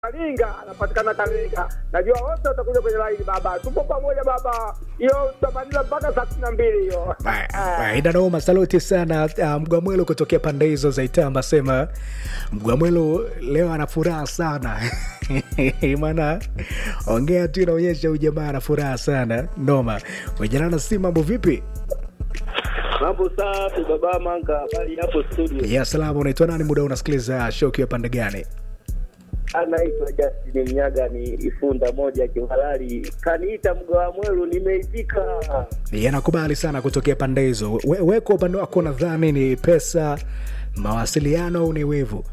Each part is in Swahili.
Karinga anapatikana Karinga. Najua wote watakuja kwenye laini baba. Tupo pamoja baba. Hiyo tutamaliza mpaka saa kumi na mbili hiyo. Ina noma, saluti sana uh, Mgwamwelo kutokea pande hizo za Itamba. Sema Mgwamwelo leo ana furaha sana maana ongea tu inaonyesha huyu jamaa ana furaha sana. Noma wejanana, si mambo vipi? Mambo safi baba Manka, habari hapo studio? Ya salama. Unaitwa nani? Muda unasikiliza show ukiwa pande gani? Anaitwa Justin Mnyaga, ni ifunda moja kihalali, kaniita mgawa mwelu, nimeitika. Yanakubali sana kutokea pande hizo. We, we kwa upande wako nadhani ni pesa, mawasiliano au ni wivu?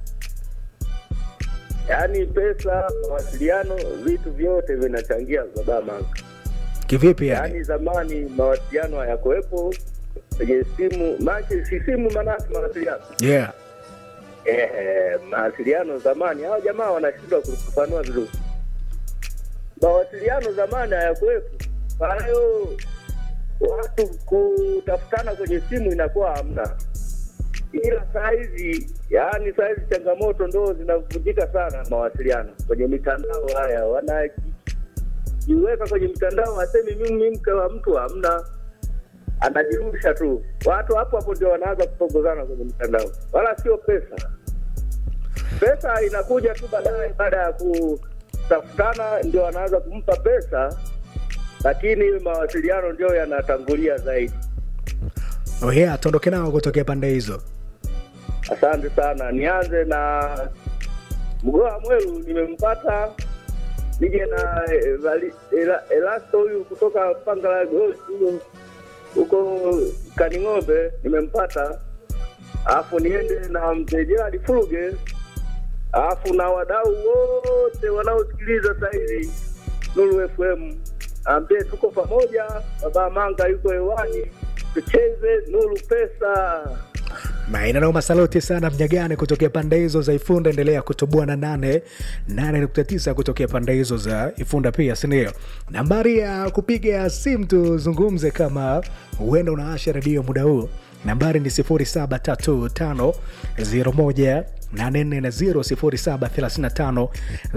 Yaani pesa, mawasiliano, vitu vyote vinachangia baba Manka. Kivipi yani? Yaani zamani mawasiliano hayakuwepo kwenye simu, maana si simu, maanake mawasiliano Yeah. Eh, mawasiliano zamani, hao jamaa wanashindwa kufafanua vizuri. Mawasiliano zamani hayakuwepo, kwa hiyo watu kutafutana kwenye simu inakuwa hamna. Ila saa hizi, yaani saa hizi changamoto ndo zinavunjika sana mawasiliano kwenye mitandao. Haya wanajiweka kwenye mitandao, wasemi mimi mke wa mtu, hamna anajirusha tu. Watu hapo hapo ndio wanaanza kupongozana kwenye mitandao, wala sio pesa. Pesa inakuja tu baadaye, baada ya kutafutana ndio wanaanza kumpa pesa, lakini mawasiliano ndio yanatangulia zaidi. Oh yeah, tuondoke nao kutokea pande hizo. Asante sana. Nianze na Mgoa Mwelu, nimempata nije na eh, Vali- Ela- Elasto huyu kutoka Pangala Gold huyo huko Kaning'ombe nimempata, alafu niende na mzee Gerald Fuluge, alafu na wadau wote wanaosikiliza sahizi Nuru FM, ambie tuko pamoja. Baba Manga yuko hewani, tucheze Nuru Pesa. Maina noma, saluti sana Mnyagane kutokea pande hizo za Ifunda. Endelea kutoboa na nane nane nukta tisa kutokea pande hizo za Ifunda pia, sindio? Nambari ya kupiga simu tuzungumze, kama huenda unaasha redio muda huu, nambari ni 073501 840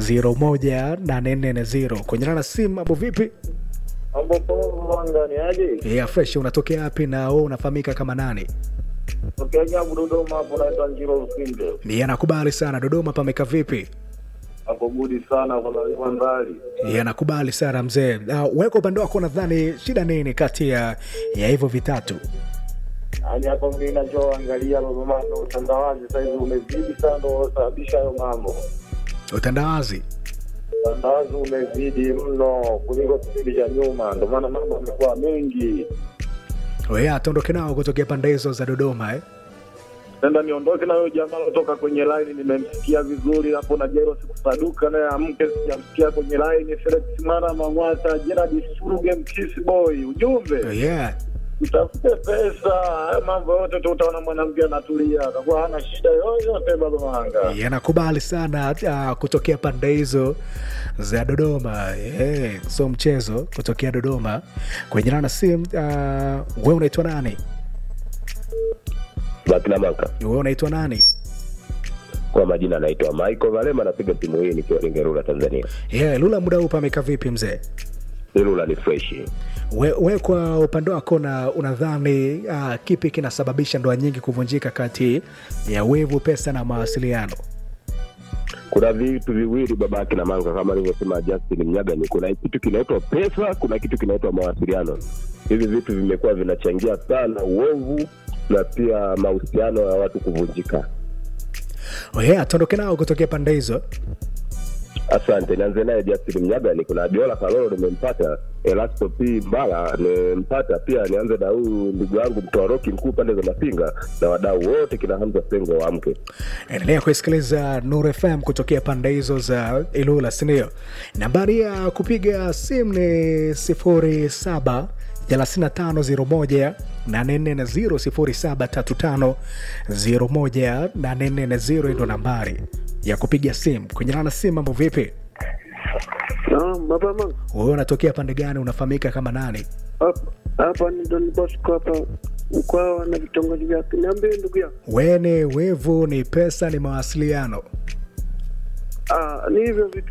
073501 kwenye nana simu. Mambo vipi? Mambo poa, Manga ni aje? Yeah, fresh. Unatokea wapi na wewe unafahamika kama nani? Tokea Nyabu Dodoma hapo, naitwa Njiro Lusinde. Ni anakubali sana. Dodoma pameka vipi? Hapo gudi sana, kuna mbali yanakubali sana mzee. Uh, weka upande wako, nadhani shida nini kati ya ya hivyo vitatu? Yaani hapo mimi nachoangalia baba Manga, utandawazi sasa hivi umezidi sana, ndio unasababisha hayo mambo. Utandawazi Utandawazi umezidi mno kuliko kipindi cha nyuma, ndio maana mambo yamekuwa mengi. oya, tuondoke nao kutokea pande hizo za Dodoma eh? Nenda niondoke na huyo jamaa kutoka kwenye line, nimemsikia vizuri hapo na Jero sikusaduka naye amke, sijamsikia kwenye line. Felix Mara Mang'wata, Gerard Suruge, Mkisi Boy, ujumbe Oh, yeah. mtafute pesa. Haya mambo yote tu utaona mwanamke anatulia, atakuwa hana shida yoyote. Baba Manga, yanakubali sana uh, kutokea pande hizo za Dodoma eh, so mchezo kutokea Dodoma kwenye nana sim. Uh, we unaitwa nani? Bakina Manka. We unaitwa nani? Kwa majina anaitwa Michael Valema, napiga simu hii nikiwa Lingerula, Tanzania. Yeah, Lula, muda huu pameka vipi mzee? Ilula ni fresh. We, we kwa upande wako na unadhani uh, kipi kinasababisha ndoa nyingi kuvunjika kati ya wivu, pesa na mawasiliano? Kuna vitu viwili baba kina Manka, kama alivyosema Justin Mnyagani. Kuna kitu kinaitwa pesa, kuna kitu kinaitwa mawasiliano. Hivi vitu vimekuwa vinachangia sana uovu na pia mahusiano ya watu kuvunjika. Oh yeah, tuondoke nao kutokea pande hizo. Asante, nianze naye Justin Mnyagani. Kuna Biola Kalolo nimempata, Elasto P Mbala nimempata pia. Nianze na huyu ndugu yangu mtoa roki mkuu pande za Mapinga na wadau wote, kina Hamza Sengo waamke. Endelea kuisikiliza Nur FM kutokea pande hizo za Ilula, sindio? Nambari ya kupiga simu ni sifuri saba 3501 840 073501 ndo nambari ya kupiga simu kwenye nana simu. Mambo vipi? Naam, baba Manga. Wewe unatokea pande gani? Unafahamika kama nani? Hapa hapa ni Don Bosco hapa Mkwawa na vitongoji vyake. Niambie ndugu yangu. Wene, wevu, ni pesa, ni mawasiliano. Ah, ni hivyo vitu